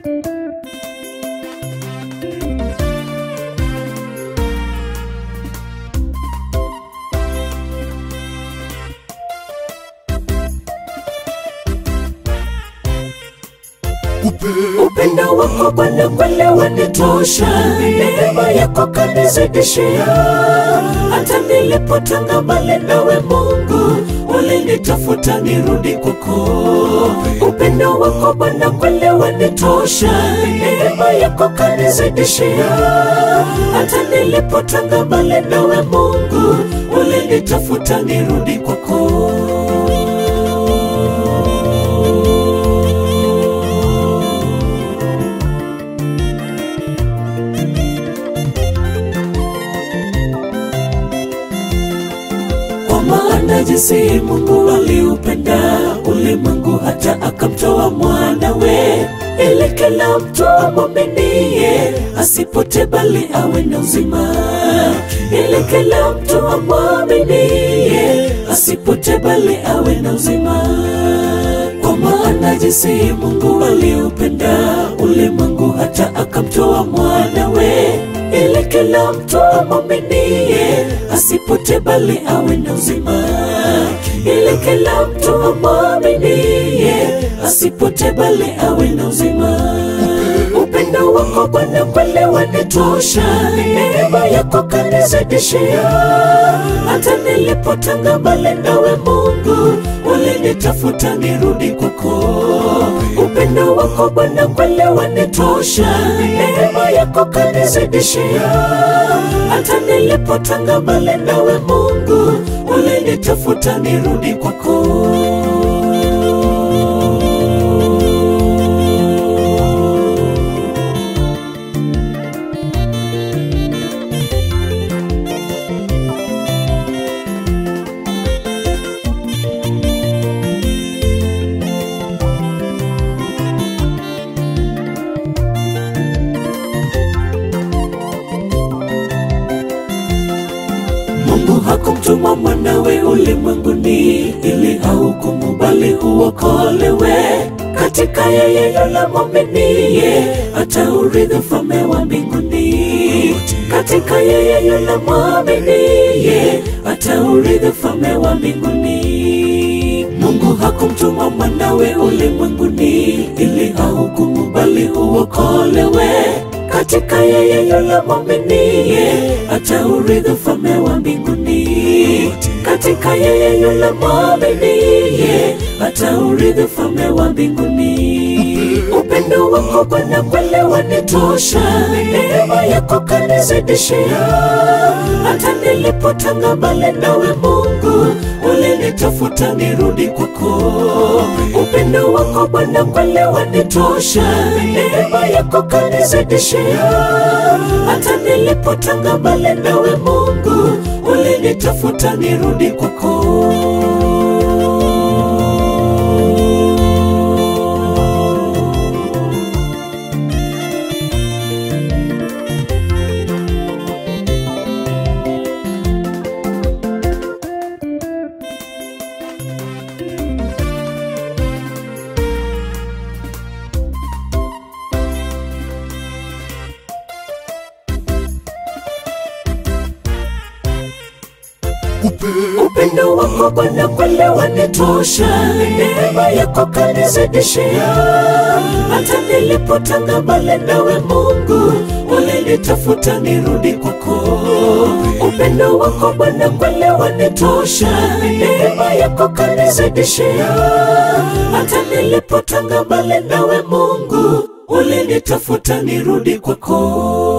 upendo wako Bwana kweli wanitosha, neema yako kanizidishia. Hata nilipotanga mbali nawe Mungu, ulinitafuta nirudi kwako. Upendo wako Bwana kweli wanitosha, neema yako kanizidishia. Hata nilipotanga mbali nawe Mungu, ulinitafuta nirudi kwako. Kwa maana jinsi Mungu aliupenda ulimwengu hata akamtoa mwanawe, ili kila mtu amwaminie asipotee bali awe na uzima, ili kila mtu amwaminie asipotee bali awe na uzima. Kwa maana jinsi Mungu aliupenda ulimwengu hata akamtoa mwanawe, ili kila mtu amwaminie asipotee bali awe na uzima, ili kila mtu amwaminie asipotee bali awe na uzima. Upendo wako Bwana kweli wanitosha, neema yako kanizidishia. Hata nilipotanga mbali nawe Mungu, ulinitafuta nirudi kwako. Upendo wako Bwana kweli wanitosha, neema yako kanizidishia. Hata nilipotanga mbali nawe Mungu, ulinitafuta nirudi kwako. Mungu hakumtuma mwanawe ulimwenguni ili ahukumu bali uokolewe. Katika yeye yule mwaminiye ataurithi ufalme wa mbinguni. Katika yeye yule mwaminiye ataurithi ufalme wa mbinguni. Mungu hakumtuma mwanawe ulimwenguni ili ahukumu bali uokolewe katika yeye yule mwaminiye ataurithi ufalme wa mbinguni. Katika yeye yule mwaminiye ataurithi ufalme wa mbinguni. Upendo wako Bwana kweli wanitosha, neema yako kanizidishia. Hata nilipotanga mbali nawe Mungu, ulinitafuta nirudi kwako. Upendo wako Bwana kweli wanitosha, neema yako kanizidishia. Hata nilipotanga mbali nawe Mungu, ulinitafuta nirudi kwako. Upendo wako Bwana kweli wanitosha, neema yako kanizidishia. Hata nilipotanga mbali nawe Mungu, ulinitafuta nirudi kwako. Upendo wako Bwana kweli wanitosha, neema yako kanizidishia. Hata nilipotanga mbali nawe Mungu, ulinitafuta nirudi kwako.